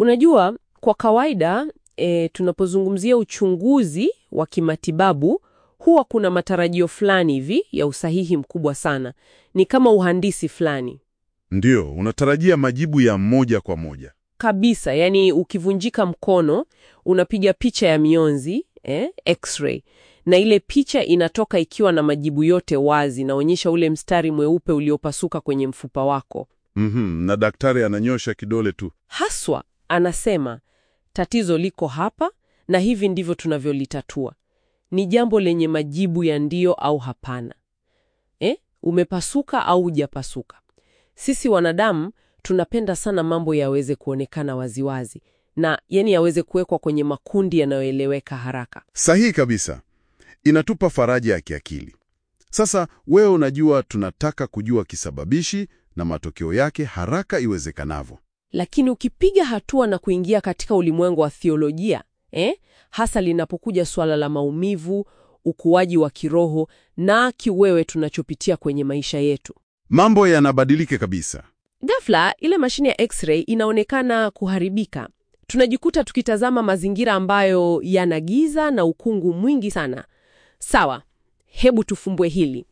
Unajua, kwa kawaida e, tunapozungumzia uchunguzi wa kimatibabu huwa kuna matarajio fulani hivi ya usahihi mkubwa sana. Ni kama uhandisi fulani Ndiyo, unatarajia majibu ya moja kwa moja. kabisa. Yani, ukivunjika mkono unapiga picha ya mionzi eh, x-ray, na ile picha inatoka ikiwa na majibu yote wazi, inaonyesha ule mstari mweupe uliopasuka kwenye mfupa wako. Mhm, na daktari ananyosha kidole tu. Haswa anasema tatizo liko hapa na hivi ndivyo tunavyolitatua. Ni jambo lenye majibu ya ndio au hapana. Eh, umepasuka au hujapasuka. Sisi wanadamu tunapenda sana mambo yaweze kuonekana waziwazi na yani yaweze kuwekwa kwenye makundi yanayoeleweka haraka. Sahihi kabisa. Inatupa faraja ya kiakili. Sasa wewe unajua, tunataka kujua kisababishi na matokeo yake haraka iwezekanavyo. Lakini ukipiga hatua na kuingia katika ulimwengu wa theolojia eh, hasa linapokuja suala la maumivu, ukuaji wa kiroho na kiwewe tunachopitia kwenye maisha yetu, Mambo yanabadilika kabisa. ghafla ile mashine ya x-ray inaonekana kuharibika. Tunajikuta tukitazama mazingira ambayo yana giza na ukungu mwingi sana. Sawa, hebu tufumbue hili.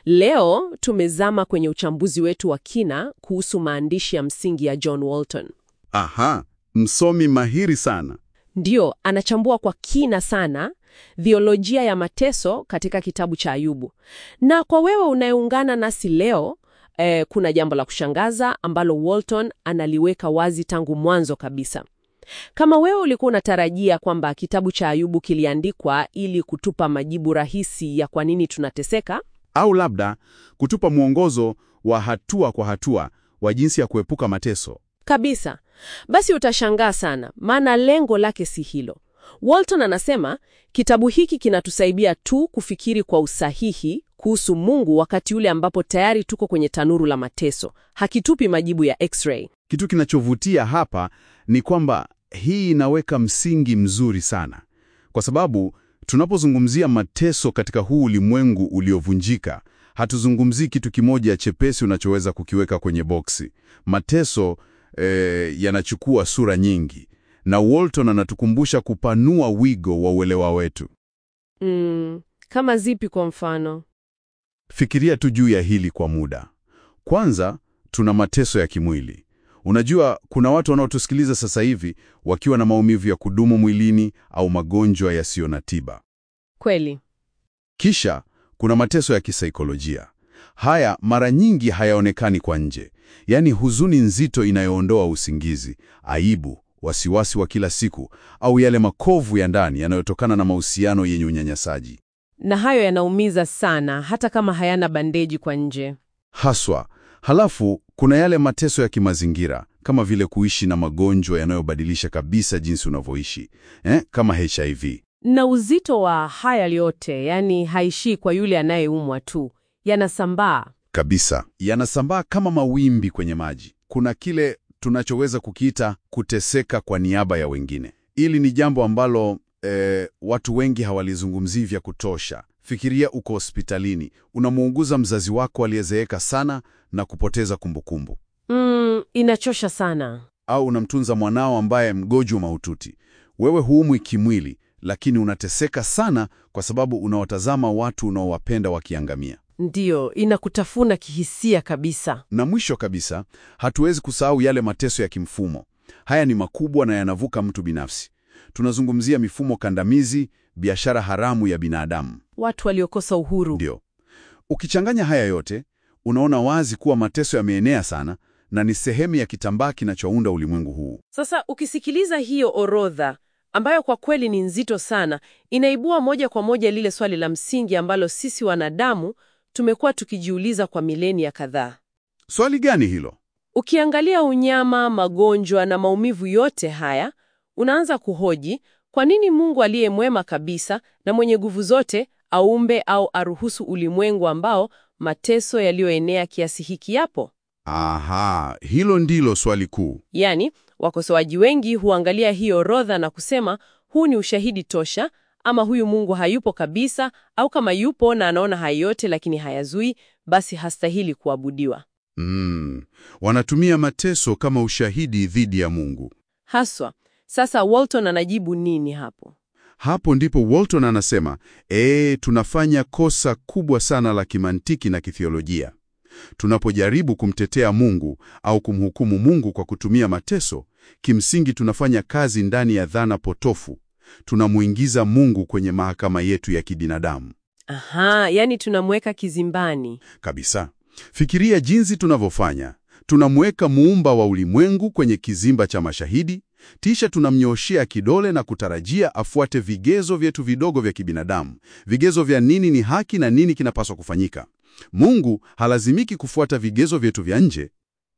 Leo tumezama kwenye uchambuzi wetu wa kina kuhusu maandishi ya msingi ya John Walton. Aha, msomi mahiri sana. Ndiyo, anachambua kwa kina sana theolojia ya mateso katika kitabu cha Ayubu. Na kwa wewe unayeungana nasi leo eh, kuna jambo la kushangaza ambalo Walton analiweka wazi tangu mwanzo kabisa. Kama wewe ulikuwa unatarajia kwamba kitabu cha Ayubu kiliandikwa ili kutupa majibu rahisi ya kwa nini tunateseka, Au labda kutupa mwongozo wa hatua kwa hatua wa jinsi ya kuepuka mateso. kabisa, basi utashangaa sana, maana lengo lake si hilo. Walton anasema kitabu hiki kinatusaidia tu kufikiri kwa usahihi kuhusu Mungu wakati ule ambapo tayari tuko kwenye tanuru la mateso. Hakitupi majibu ya x-ray. Kitu kinachovutia hapa ni kwamba hii inaweka msingi mzuri sana, kwa sababu tunapozungumzia mateso katika huu ulimwengu uliovunjika, hatuzungumzii kitu kimoja chepesi unachoweza kukiweka kwenye boksi. Mateso eh, yanachukua sura nyingi, na Walton anatukumbusha kupanua wigo wa uelewa wetu. Mm, kama zipi kwa mfano? Fikiria tu juu ya hili kwa muda. Kwanza, tuna mateso ya kimwili. Unajua, kuna watu wanaotusikiliza sasa hivi wakiwa na maumivu ya kudumu mwilini au magonjwa yasiyo na tiba. Kweli. Kisha kuna mateso ya kisaikolojia. Haya mara nyingi hayaonekani kwa nje, yaani huzuni nzito inayoondoa usingizi, aibu, wasiwasi wa kila siku, au yale makovu ya ndani yanayotokana na mahusiano yenye unyanyasaji. Na hayo yanaumiza sana hata kama hayana bandeji kwa nje. Haswa. Halafu kuna yale mateso ya kimazingira kama vile kuishi na magonjwa yanayobadilisha kabisa jinsi unavyoishi eh, kama HIV. Na uzito wa haya yote, yani haishii kwa yule anayeumwa tu, yanasambaa. Kabisa, yanasambaa kama mawimbi kwenye maji. Kuna kile tunachoweza kukiita kuteseka kwa niaba ya wengine. Hili ni jambo ambalo eh, watu wengi hawalizungumzii vya kutosha. Fikiria uko hospitalini, unamuuguza mzazi wako aliyezeeka sana na kupoteza kumbukumbu, Mm, inachosha sana. au unamtunza mwanao ambaye mgonjwa mahututi. Wewe huumwi kimwili, lakini unateseka sana kwa sababu unawatazama watu unaowapenda wakiangamia. Ndiyo, inakutafuna kihisia kabisa. Na mwisho kabisa, hatuwezi kusahau yale mateso ya kimfumo. Haya ni makubwa na yanavuka mtu binafsi. Tunazungumzia mifumo kandamizi, biashara haramu ya binadamu. Watu waliokosa uhuru. Ndio. Ukichanganya haya yote, unaona wazi kuwa mateso yameenea sana na ni sehemu ya kitambaa kinachounda ulimwengu huu. Sasa ukisikiliza hiyo orodha ambayo kwa kweli ni nzito sana, inaibua moja kwa moja lile swali la msingi ambalo sisi wanadamu tumekuwa tukijiuliza kwa milenia kadhaa. Swali gani hilo? Ukiangalia unyama, magonjwa na maumivu yote haya, unaanza kuhoji kwa nini Mungu aliye mwema kabisa na mwenye nguvu zote aumbe au aruhusu ulimwengu ambao mateso yaliyoenea kiasi hiki yapo? Aha, hilo ndilo swali kuu. Yaani, wakosoaji wengi huangalia hii orodha na kusema huu ni ushahidi tosha, ama huyu Mungu hayupo kabisa, au kama yupo na anaona haya yote lakini hayazui, basi hastahili kuabudiwa. Mm, wanatumia mateso kama ushahidi dhidi ya Mungu. Haswa. Sasa Walton anajibu nini hapo? Hapo ndipo Walton anasema, ee, tunafanya kosa kubwa sana la kimantiki na kithiolojia. Tunapojaribu kumtetea Mungu au kumhukumu Mungu kwa kutumia mateso, kimsingi tunafanya kazi ndani ya dhana potofu. Tunamuingiza Mungu kwenye mahakama yetu ya kibinadamu. Aha, yani tunamweka kizimbani. Kabisa. Fikiria jinsi tunavyofanya. Tunamweka muumba wa ulimwengu kwenye kizimba cha mashahidi, kisha tunamnyooshea kidole na kutarajia afuate vigezo vyetu vidogo vya kibinadamu, vigezo vya nini ni haki na nini kinapaswa kufanyika. Mungu halazimiki kufuata vigezo vyetu vya nje.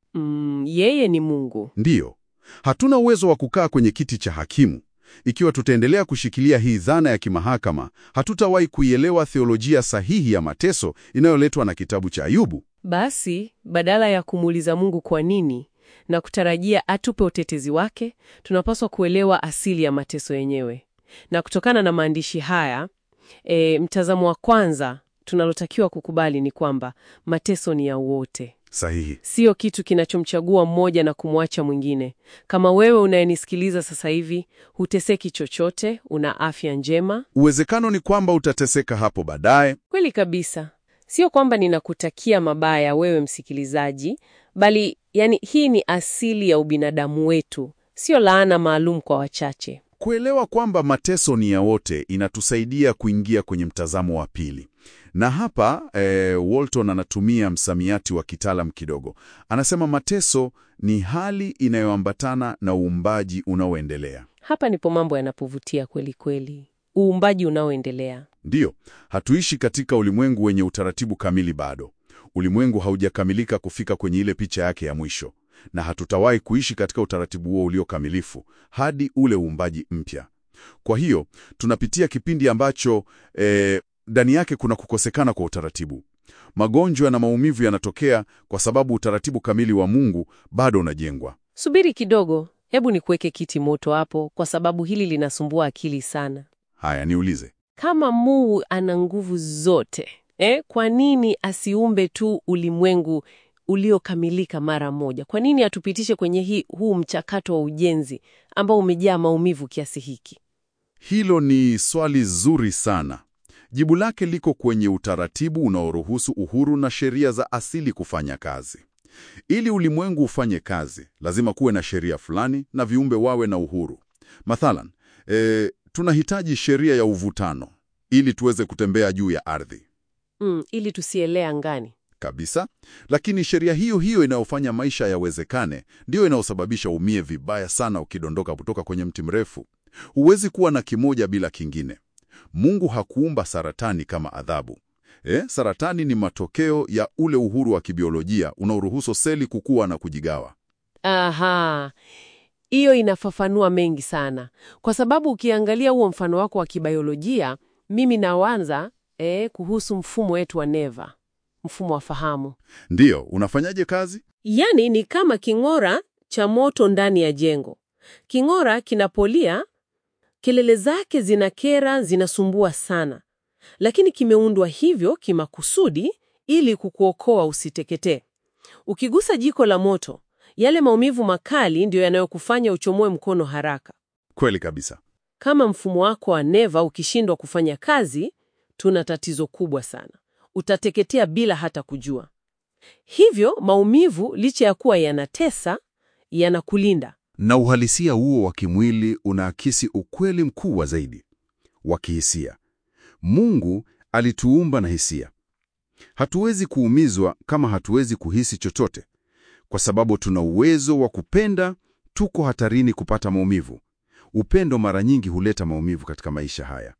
Mm, yeye ni Mungu. Ndiyo, hatuna uwezo wa kukaa kwenye kiti cha hakimu. Ikiwa tutaendelea kushikilia hii dhana ya kimahakama, hatutawahi kuielewa theolojia sahihi ya mateso inayoletwa na kitabu cha Ayubu. Basi badala ya kumuuliza Mungu kwa nini na kutarajia atupe utetezi wake, tunapaswa kuelewa asili ya mateso yenyewe. Na kutokana na maandishi haya, e, mtazamo wa kwanza tunalotakiwa kukubali ni kwamba mateso ni ya wote, Sahihi. sio kitu kinachomchagua mmoja na kumwacha mwingine. Kama wewe unayenisikiliza sasa hivi huteseki chochote, una afya njema, Uwezekano ni kwamba utateseka hapo baadaye. Kweli kabisa. Sio kwamba ninakutakia mabaya wewe msikilizaji, bali yani hii ni asili ya ubinadamu wetu, sio laana maalum kwa wachache. Kuelewa kwamba mateso ni ya wote inatusaidia kuingia kwenye mtazamo wa pili. Na hapa eh, Walton anatumia msamiati wa kitaalam kidogo. Anasema mateso ni hali inayoambatana na uumbaji unaoendelea. Hapa ndipo mambo yanapovutia kweli kweli, uumbaji unaoendelea. Ndiyo, hatuishi katika ulimwengu wenye utaratibu kamili bado. Ulimwengu haujakamilika kufika kwenye ile picha yake ya mwisho, na hatutawahi kuishi katika utaratibu huo uliokamilifu hadi ule uumbaji mpya. Kwa hiyo tunapitia kipindi ambacho eh, ndani yake kuna kukosekana kwa utaratibu. Magonjwa na maumivu yanatokea kwa sababu utaratibu kamili wa Mungu bado unajengwa. Subiri kidogo, hebu nikuweke kiti moto hapo, kwa sababu hili linasumbua akili sana. Haya, niulize. Kama Mungu ana nguvu zote eh, kwa nini asiumbe tu ulimwengu uliokamilika mara moja? Kwa nini atupitishe kwenye hii, huu mchakato wa ujenzi ambao umejaa maumivu kiasi hiki? Hilo ni swali zuri sana. Jibu lake liko kwenye utaratibu unaoruhusu uhuru na sheria za asili kufanya kazi. Ili ulimwengu ufanye kazi, lazima kuwe na sheria fulani na viumbe wawe na uhuru. Mathalan, e, tunahitaji sheria ya uvutano ili tuweze kutembea juu ya ardhi Mm, ili tusielea angani. kabisa. Lakini sheria hiyo hiyo inayofanya maisha yawezekane ndiyo inayosababisha umie vibaya sana ukidondoka kutoka kwenye mti mrefu. Huwezi kuwa na kimoja bila kingine. Mungu hakuumba saratani kama adhabu. Eh, saratani ni matokeo ya ule uhuru wa kibiolojia unaoruhusu seli kukua na kujigawa. Aha, hiyo inafafanua mengi sana, kwa sababu ukiangalia huo mfano wako wa kibiolojia, mimi nawanza eh, kuhusu mfumo wetu wa neva, mfumo wa fahamu. Ndiyo, unafanyaje kazi? Yaani ni kama king'ora cha moto ndani ya jengo. King'ora kinapolia, kelele zake zinakera, zinasumbua sana, lakini kimeundwa hivyo kimakusudi ili kukuokoa usiteketee. Ukigusa jiko la moto, yale maumivu makali ndiyo yanayokufanya uchomoe mkono haraka. Kweli kabisa. Kama mfumo wako wa neva ukishindwa kufanya kazi, tuna tatizo kubwa sana. Utateketea bila hata kujua. Hivyo maumivu, licha ya kuwa yanatesa, yanakulinda. Na uhalisia huo wa kimwili unaakisi ukweli mkubwa zaidi wa kihisia. Mungu alituumba na hisia. Hatuwezi kuumizwa kama hatuwezi kuhisi chochote. Kwa sababu tuna uwezo wa kupenda, tuko hatarini kupata maumivu. Upendo mara nyingi huleta maumivu katika maisha haya.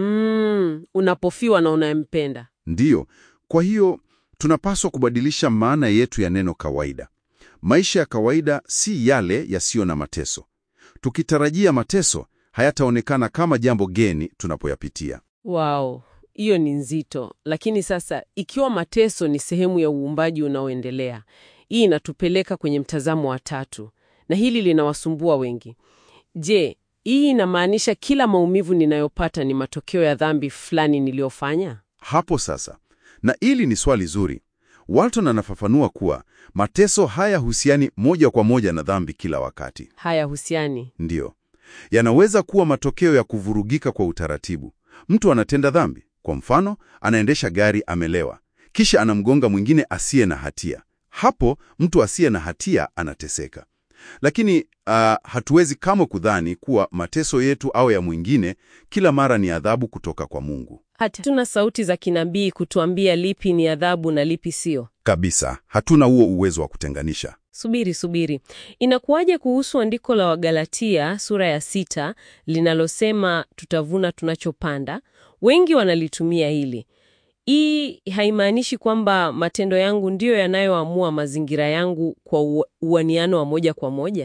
Mm, unapofiwa na unayempenda. Ndiyo, kwa hiyo tunapaswa kubadilisha maana yetu ya neno kawaida. Maisha ya kawaida si yale yasiyo na mateso. Tukitarajia mateso, hayataonekana kama jambo geni tunapoyapitia. Wow, hiyo ni nzito. Lakini sasa, ikiwa mateso ni sehemu ya uumbaji unaoendelea, hii inatupeleka kwenye mtazamo wa tatu, na hili linawasumbua wengi. Je, hii inamaanisha kila maumivu ninayopata ni matokeo ya dhambi fulani niliyofanya? Hapo sasa, na hili ni swali zuri. Walton anafafanua kuwa mateso hayahusiani moja kwa moja na dhambi kila wakati. Haya husiani. Ndiyo, yanaweza kuwa matokeo ya kuvurugika kwa utaratibu. Mtu anatenda dhambi, kwa mfano, anaendesha gari amelewa, kisha anamgonga mwingine asiye na hatia. Hapo mtu asiye na hatia anateseka. Lakini ah, hatuwezi kama kudhani kuwa mateso yetu au ya mwingine kila mara ni adhabu kutoka kwa Mungu. Hatuna sauti za kinabii kutuambia lipi ni adhabu na lipi sio. Kabisa, hatuna huo uwezo wa kutenganisha. Subiri, subiri. Inakuwaje kuhusu andiko la Wagalatia sura ya sita linalosema tutavuna tunachopanda? Wengi wanalitumia hili. Hii haimaanishi kwamba matendo yangu ndiyo yanayoamua mazingira yangu kwa ua- uaniano wa moja kwa moja.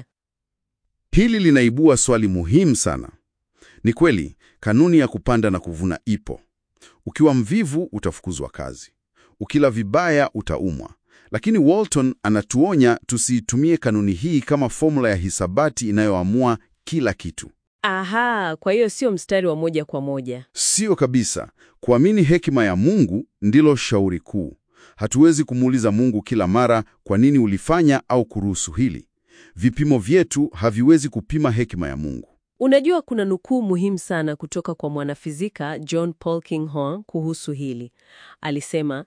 Hili linaibua swali muhimu sana. Ni kweli, kanuni ya kupanda na kuvuna ipo. Ukiwa mvivu utafukuzwa kazi, ukila vibaya utaumwa. Lakini Walton anatuonya tusiitumie kanuni hii kama fomula ya hisabati inayoamua kila kitu. Aha, kwa hiyo sio mstari wa moja kwa moja. Sio kabisa. Kuamini hekima ya Mungu ndilo shauri kuu. Hatuwezi kumuuliza Mungu kila mara kwa nini ulifanya au kuruhusu hili. Vipimo vyetu haviwezi kupima hekima ya Mungu. Unajua, kuna nukuu muhimu sana kutoka kwa mwanafizika John Paul Kinghorn kuhusu hili. Alisema,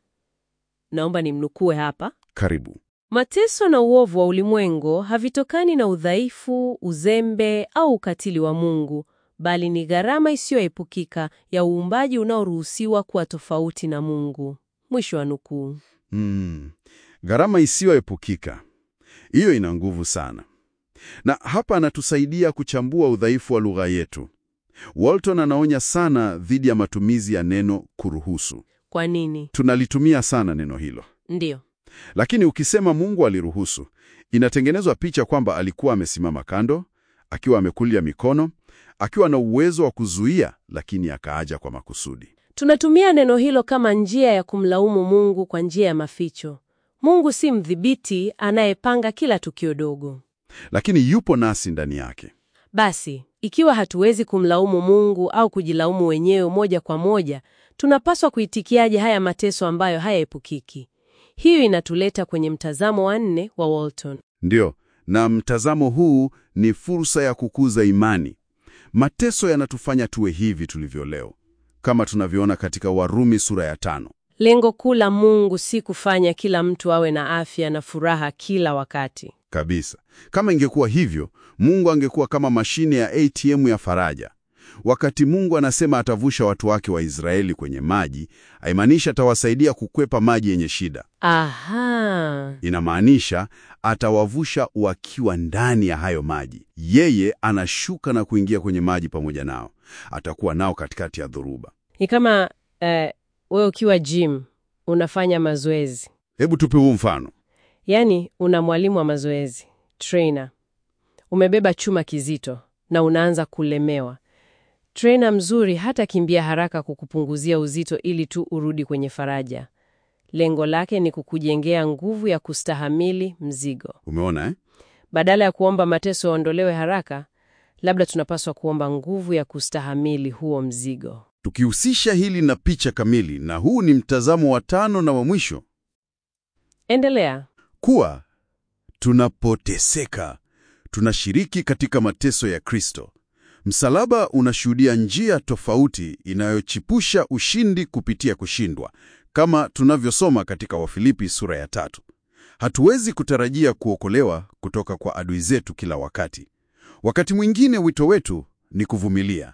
naomba nimnukue hapa: Karibu. mateso na uovu wa ulimwengu havitokani na udhaifu, uzembe au ukatili wa Mungu, bali ni gharama isiyoepukika ya uumbaji unaoruhusiwa kuwa tofauti na Mungu. Mwisho wa nukuu. Mm, gharama isiyoepukika. Hiyo ina nguvu sana, na hapa anatusaidia kuchambua udhaifu wa lugha yetu. Walton anaonya sana dhidi ya matumizi ya neno kuruhusu. Kwa nini? Tunalitumia sana neno hilo, Ndiyo. lakini ukisema Mungu aliruhusu, inatengenezwa picha kwamba alikuwa amesimama kando, akiwa amekulia mikono, akiwa na uwezo wa kuzuia, lakini akaaja kwa makusudi. Tunatumia neno hilo kama njia ya kumlaumu Mungu kwa njia ya maficho. Mungu si mdhibiti anayepanga kila tukio dogo. Lakini yupo nasi ndani yake. Basi, ikiwa hatuwezi kumlaumu Mungu au kujilaumu wenyewe moja kwa moja, tunapaswa kuitikiaje haya mateso ambayo hayaepukiki? Hiyo inatuleta kwenye mtazamo wa nne wa Walton. Ndiyo, na mtazamo huu ni fursa ya kukuza imani. Mateso yanatufanya tuwe hivi tulivyo leo, kama tunavyoona katika Warumi sura ya tano. Lengo kuu la Mungu si kufanya kila mtu awe na afya na furaha kila wakati. Kabisa. Kama ingekuwa hivyo, Mungu angekuwa kama mashine ya ATM ya faraja. Wakati Mungu anasema atavusha watu wake wa Israeli kwenye maji, haimaanishi atawasaidia kukwepa maji yenye shida. Aha. Inamaanisha atawavusha wakiwa ndani ya hayo maji. Yeye anashuka na kuingia kwenye maji pamoja nao, atakuwa nao katikati ya dhoruba. Ni kama eh, wewe ukiwa gym unafanya mazoezi, Hebu tupe huu mfano. yaani una mwalimu wa mazoezi trainer, umebeba chuma kizito na unaanza kulemewa. Trainer mzuri hata kimbia haraka kukupunguzia uzito ili tu urudi kwenye faraja. Lengo lake ni kukujengea nguvu ya kustahamili mzigo. Umeona eh? Badala ya kuomba mateso yaondolewe haraka, labda tunapaswa kuomba nguvu ya kustahamili huo mzigo. Tukihusisha hili na picha kamili, na huu ni mtazamo wa tano na wa mwisho, Endelea. kuwa tunapoteseka tunashiriki katika mateso ya Kristo. Msalaba unashuhudia njia tofauti inayochipusha ushindi kupitia kushindwa, kama tunavyosoma katika Wafilipi sura ya tatu. Hatuwezi kutarajia kuokolewa kutoka kwa adui zetu kila wakati. Wakati mwingine wito wetu ni kuvumilia.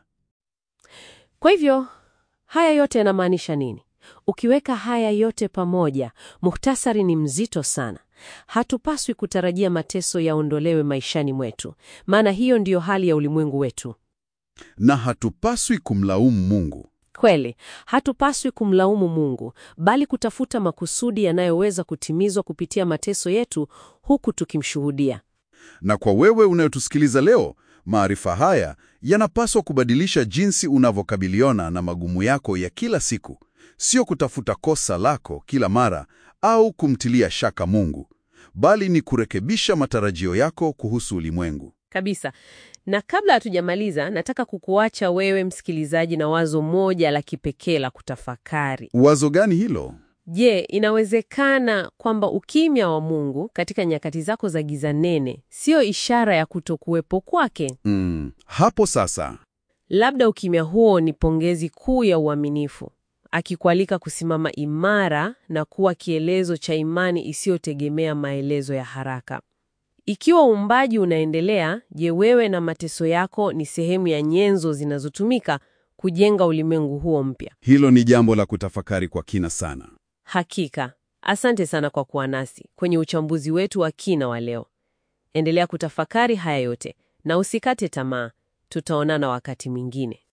Kwa hivyo haya yote yanamaanisha nini? Ukiweka haya yote pamoja, muhtasari ni mzito sana. Hatupaswi kutarajia mateso yaondolewe maishani mwetu, maana hiyo ndiyo hali ya ulimwengu wetu. Na hatupaswi kumlaumu Mungu. Kweli, hatupaswi kumlaumu Mungu, bali kutafuta makusudi yanayoweza kutimizwa kupitia mateso yetu huku tukimshuhudia. Na kwa wewe unayotusikiliza leo, maarifa haya yanapaswa kubadilisha jinsi unavyokabiliana na magumu yako ya kila siku, sio kutafuta kosa lako kila mara au kumtilia shaka Mungu, bali ni kurekebisha matarajio yako kuhusu ulimwengu. Kabisa. Na kabla hatujamaliza, nataka kukuacha wewe msikilizaji na wazo moja la kipekee la kutafakari. Wazo gani hilo? Je, inawezekana kwamba ukimya wa Mungu katika nyakati zako za giza nene siyo ishara ya kutokuwepo kwake? Mm, hapo sasa. Labda ukimya huo ni pongezi kuu ya uaminifu, akikualika kusimama imara na kuwa kielezo cha imani isiyotegemea maelezo ya haraka. Ikiwa uumbaji unaendelea, je, wewe na mateso yako ni sehemu ya nyenzo zinazotumika kujenga ulimwengu huo mpya? Hilo ni jambo la kutafakari kwa kina sana. Hakika. Asante sana kwa kuwa nasi kwenye uchambuzi wetu wa kina wa leo. Endelea kutafakari haya yote na usikate tamaa. Tutaonana wakati mwingine.